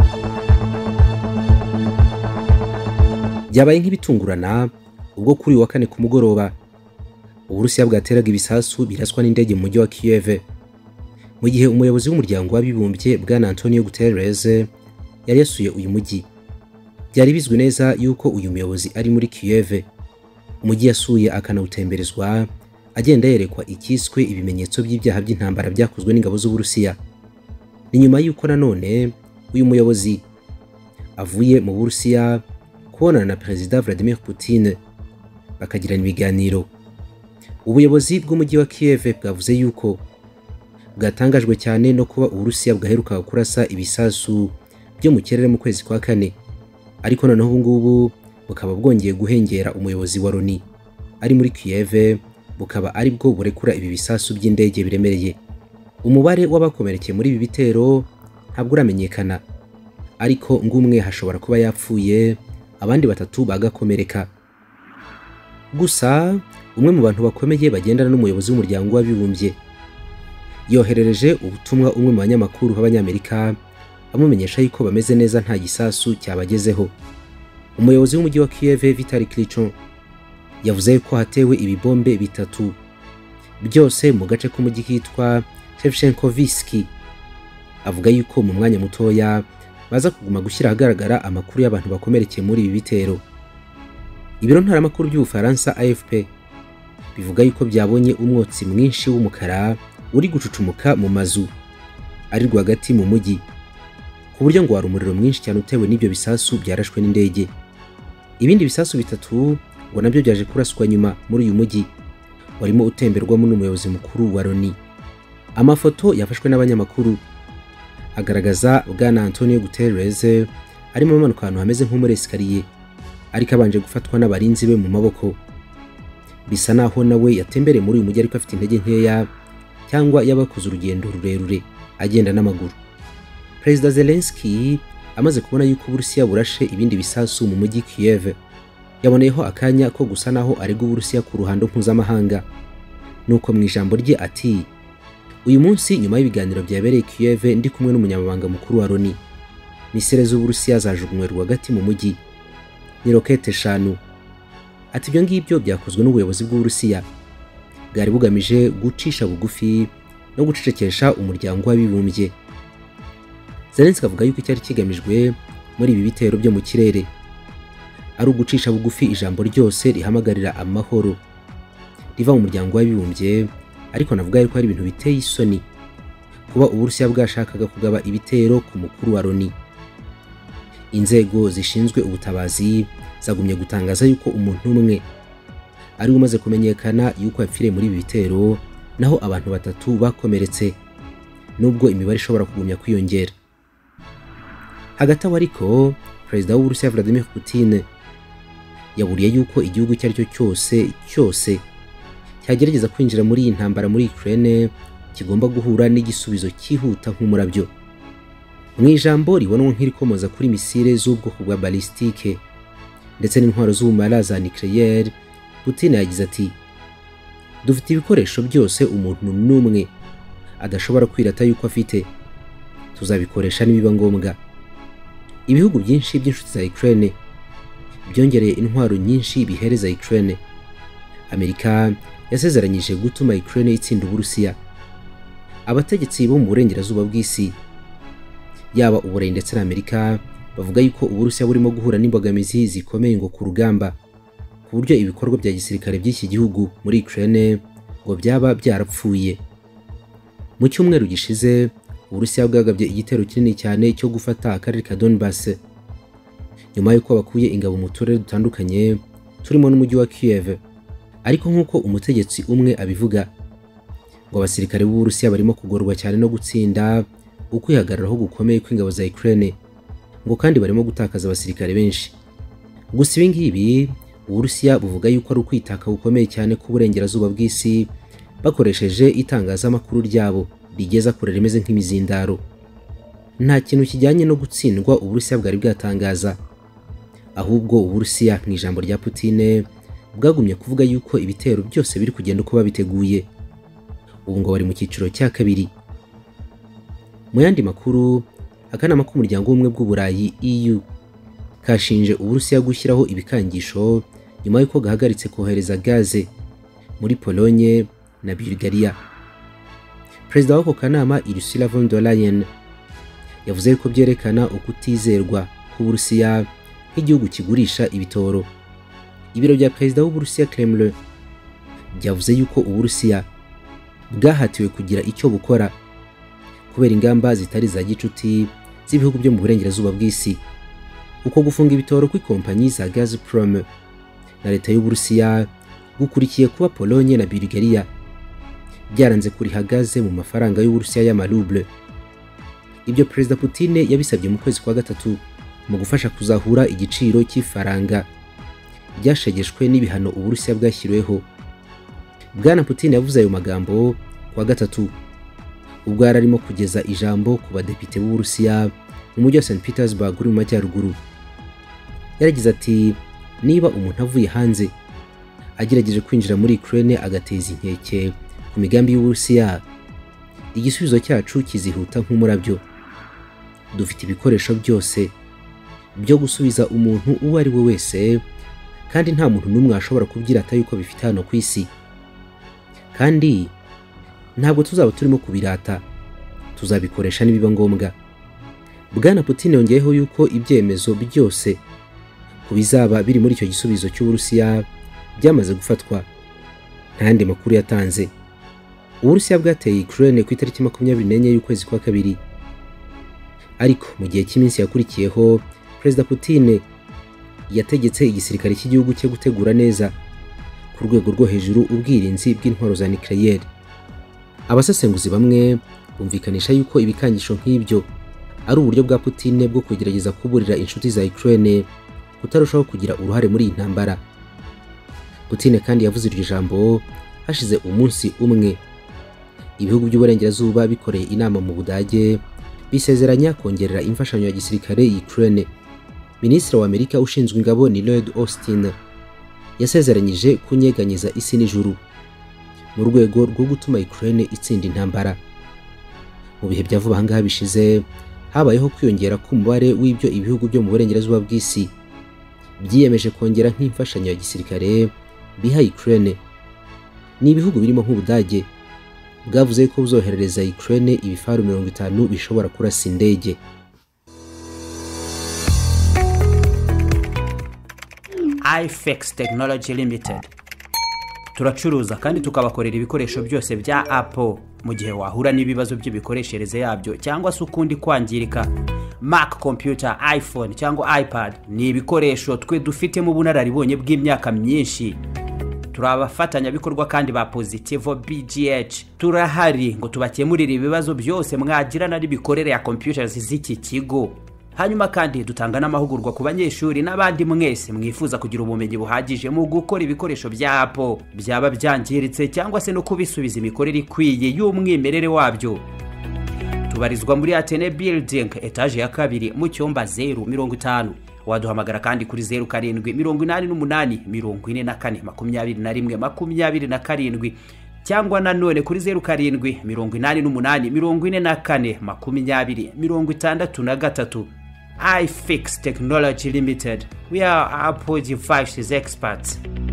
byabaye nk'ibitungurana ubwo kuri uyu wa kane ku mugoroba uburusiya bwateraga ibisasu biraswa n'indege mu mujyi wa Kiev mu gihe umuyobozi w'umuryango w'abibumbye bwana Antonio Guterres yari yasuye uyu mujyi byari bizwi neza yuko uyu muyobozi ari muri Kiev umujyi yasuye akanawutemberezwa agenda yerekwa ikiswe ibimenyetso by'ibyaha by'intambara byakozwe n'ingabo z'uburusiya ni nyuma yuko nanone uyu muyobozi avuye mu burusiya kubonana na perezida Vladimir Putin bakagirana ibiganiro ubuyobozi bw'umujyi wa Kiev bwavuze yuko bwatangajwe cyane no kuba uburusiya bwaherukaga kurasa ibisasu byo mu kirere mu kwezi kwa kane ariko noneho ubu ngubu bukaba bwongeye guhengera umuyobozi wa Loni ari muri Kiev bukaba ari bwo burekura ibi bisasu by'indege biremereye umubare w'abakomerekeye muri ibi bitero ntabwo uramenyekana ariko ngumwe hashobora kuba yapfuye abandi batatu bagakomereka gusa umwe mu bantu bakomeye bagendana n'umuyobozi w'umuryango w'abibumbye yoherereje ubutumwa umwe mu banyamakuru b'abanyamerika amumenyesha yuko bameze neza nta gisasu cyabagezeho umuyobozi w'umujyi wa Kiev Vitali Klitschko yavuze ko hatewe ibibombe bitatu byose mu gace k'umujyi kitwa Shevchenkoviski avuga yuko mu mwanya mutoya baza kuguma gushyira ahagaragara amakuru y'abantu bakomerekeye muri ibi bitero ibiro ntaramakuru by'ubufaransa AFP bivuga yuko byabonye umwotsi mwinshi w'umukara uri gucucumuka mu mazu ari rwagati mu mujyi ku buryo ngo wari umuriro mwinshi cyane utewe n'ibyo bisasu byarashwe n'indege ibindi bisasu bitatu ngo nabyo byaje kuraswa nyuma muri uyu mujyi warimo utemberwamo n'umuyobozi mukuru wa Loni amafoto yafashwe n'abanyamakuru agaragaza bwana Antonio Guterres arimo amanuka ahantu hameze nko muri esikariye ariko abanje gufatwa n'abarinzi be mu maboko bisa naho nawe yatembereye muri uyu mujyi ariko afite intege nkeya cyangwa yabakoze urugendo rurerure agenda n'amaguru perezida Zelensky amaze kubona yuko uburusiya burashe ibindi bisasu mu mujyi Kiev yaboneyeho akanya ko gusa naho arega uburusiya ku ruhando mpuzamahanga nuko mu ijambo rye ati uyu munsi nyuma y'ibiganiro byabereye Kiev ndi kumwe n'umunyamabanga mukuru wa Loni misile z'uburusiya zajugunywe rwagati mu mujyi ni rokete eshanu ati ibyo ngibyo byakozwe n'ubuyobozi bw'uburusiya bwari bugamije gucisha bugufi no gucecekesha umuryango w'abibumbye Zelensky avuga yuko icyari kigamijwe muri ibi bitero byo mu kirere ari ugucisha bugufi ijambo ryose rihamagarira amahoro riva mu muryango w'abibumbye ariko navuga yuko ari ibintu biteye isoni kuba uburusiya bwashakaga kugaba ibitero ku mukuru wa Loni inzego zishinzwe ubutabazi zagumye gutangaza yuko umuntu umwe ari umaze kumenyekana yuko yapfiriye muri ibi bitero naho abantu batatu bakomeretse nubwo imibare ishobora kugumya kwiyongera hagati aho ariko perezida w'uburusiya Vladimir Putin yaburiye yuko igihugu icyo ari cyo cyose cyose cyagerageza kwinjira muri iyi ntambara muri Ukraine kigomba guhura n'igisubizo cyihuta nk'umurabyo mu ijambo ribonwa nk'irikomoza kuri misile z'ubwoko bwa balistike ndetse n'intwaro z'ubumara za nucleaire Putin yagize ati dufite ibikoresho byose umuntu n'umwe adashobora kwirata yuko afite tuzabikoresha nibiba ngombwa ibihugu byinshi by'inshuti za Ukraine byongereye intwaro nyinshi bihereza Ukraine Amerika yasezeranyije gutuma Ukraine itsinda Uburusiya abategetsi bo mu burengerazuba bw'isi yaba uburayi ndetse na Amerika bavuga yuko Uburusiya burimo guhura n'imbogamizi zikomeye ngo ku rugamba ku buryo ibikorwa bya gisirikare by'iki gihugu muri Ukraine ngo byaba byarapfuye mu cyumweru gishize Uburusiya bwagabye igitero kinini cyane cyo gufata akarere ka Donbass nyuma y'uko bakuye ingabo mu turere dutandukanye turimo n'umujyi wa Kiev ariko nk'uko umutegetsi umwe abivuga ngo abasirikare b'Uburusiya barimo kugorwa cyane no gutsinda ukwihagararaho gukomeye kw'ingabo za Ukraine ngo kandi barimo gutakaza abasirikare benshi gusa ibi ngibi Uburusiya buvuga yuko ari ukwitaka gukomeye cyane k'uburengerazuba bw'isi bakoresheje itangazamakuru ryabo rigeza kure rimeze nk'imizindaro nta kintu kijyanye no gutsindwa Uburusiya bwari bwatangaza ahubwo Uburusiya mu ijambo rya Putin bwagumye kuvuga yuko ibitero byose biri kugenda uko babiteguye ubu ngo bari mu cyiciro cya kabiri mu yandi makuru akanama k'umuryango w'ubumwe bw'uburayi EU kashinje uburusiya gushyiraho ibikangisho nyuma y'uko gahagaritse kohereza gaze muri Polonye na Bulgaria perezida w'ako kanama Ursula von der Leyen yavuze ko byerekana ukutizerwa k'uburusiya nk'igihugu kigurisha ibitoro ibiro bya perezida w'uburusiya Kremlin byavuze yuko uburusiya bwahatiwe kugira icyo bukora kubera ingamba zitari za gicuti z'ibihugu byo mu burengerazuba bw'isi uko gufunga ibitoro kw'ikompanyi za Gazprom na leta y'uburusiya gukurikiye kuba Polonye na Bulgaria byaranze kuriha gaze mu mafaranga y'uburusiya y'amaruble ibyo perezida Putin yabisabye mu kwezi kwa gatatu mu gufasha kuzahura igiciro cy'ifaranga byashegeshwe n'ibihano uburusiya bwashyiriweho bwana Putin yavuze ayo magambo kuwa gatatu ubwo yari arimo kugeza ijambo ku badepite b'uburusiya mu mujyi wa St Petersburg uri mu majyaruguru yaragize ati niba umuntu avuye hanze agerageje kwinjira muri Ukraine agateza inkeke ku migambi y'uburusiya igisubizo cyacu kizihuta nk'umurabyo dufite ibikoresho byose byo gusubiza umuntu uwo ari we wese kandi nta muntu n'umwe washobora kubyirata yuko bifite hano ku isi kandi ntabwo tuzaba turimo kubirata tuzabikoresha nibiba ngombwa bwana Putin yongeyeho yuko ibyemezo byose ku bizaba biri muri icyo gisubizo cy'uburusiya byamaze gufatwa nta yandi makuru yatanze uburusiya bwateye Ukraine ku itariki makumyabiri n'enye y'ukwezi kwa kabiri ariko mu gihe cy'iminsi yakurikiyeho perezida Putin yategetse igisirikare cy'igihugu cye gutegura neza ku rwego rwo hejuru ubwirinzi bw'intwaro za nucleaire abasesenguzi bamwe bumvikanisha yuko ibikangisho nk'ibyo ari uburyo bwa Putin bwo kugerageza kuburira inshuti za Ukraine kutarushaho kugira uruhare muri iyi ntambara Putin kandi yavuze iryo jambo hashize umunsi umwe ibihugu by'uburengerazuba bikoreye inama mu Budage bisezeranya kongerera imfashanyo ya gisirikare Ukraine Minisitiri wa Amerika ushinzwe ingabo ni Lloyd Austin yasezeranyije kunyeganyeza isi n'ijuru mu rwego rwo gutuma Ukraine itsinda intambara mu bihe bya vuba ahangaha bishize habayeho kwiyongera k'umubare w'ibyo ibihugu byo mu burengerazuba bw'isi byiyemeje kongera nk'imfashanyo ya gisirikare biha Ukraine ni ibihugu birimo nk'Ubudage bwavuze ko buzoherereza Ukraine ibifaru mirongo itanu bishobora kurasa indege ifex tekinoloji limitedi turacuruza kandi tukabakorera ibikoresho byose bya apple mu gihe wahura n'ibibazo by'imikoreshereze yabyo cyangwa se ukundi kwangirika mac computer iphone cyangwa ipad ni ibikoresho twe dufitemo ubunararibonye bw'imyaka myinshi turi abafatanyabikorwa kandi ba positivo bgh turahari ngo tubakemurire ibibazo byose mwagirana n'imikorere ya computers z'iki kigo hanyuma kandi dutanga n'amahugurwa ku banyeshuri n'abandi mwese mwifuza kugira ubumenyi buhagije mu gukora ibikoresho bya apple byaba byangiritse cyangwa se no kubisubiza imikorere ikwiye y'umwimerere wabyo tubarizwa muri atene building etaje ya kabiri mu cyumba zeru mirongo itanu waduhamagara kandi kuri zeru karindwi mirongo inani n'umunani mirongo ine na kane makumyabiri na rimwe makumyabiri na karindwi cyangwa nanone kuri zeru karindwi mirongo inani n'umunani mirongo ine na kane makumyabiri mirongo itandatu na gatatu ifix technology limited we are apple devices experts